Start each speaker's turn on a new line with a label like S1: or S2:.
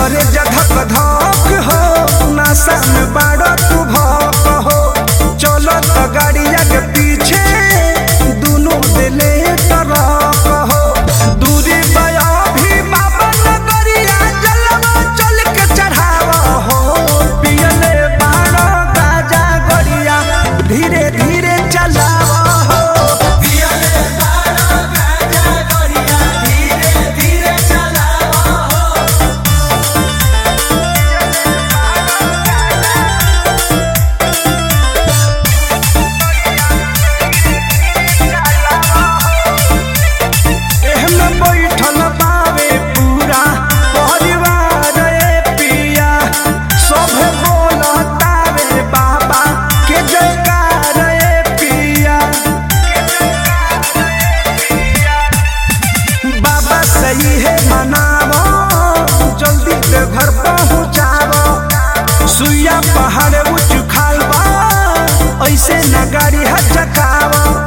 S1: करे जधक धक हो नशा में बाड़ो तू भक हो चलो तो गाड़िया के पीछे दोनों दिले तरक हो दूरी बया भी बाबा नगरिया जलवा चल के चढ़ावा हो पियले बाड़ो गाजा गरिया धीरे धीरे चलावा हो पियले बाड़ो गाजा गरिया धीरे धीरे चलावा हो एहमे बैठल बावे पूरा परिवार ए पिया सभे बोलतावे बाबा के जयकार ए पिया बाबा सही है मनावो जल्दी से घर पहुँचावो सुइया पहाड़ उच्च खालबा ऐसे न गाड़ी हचकावो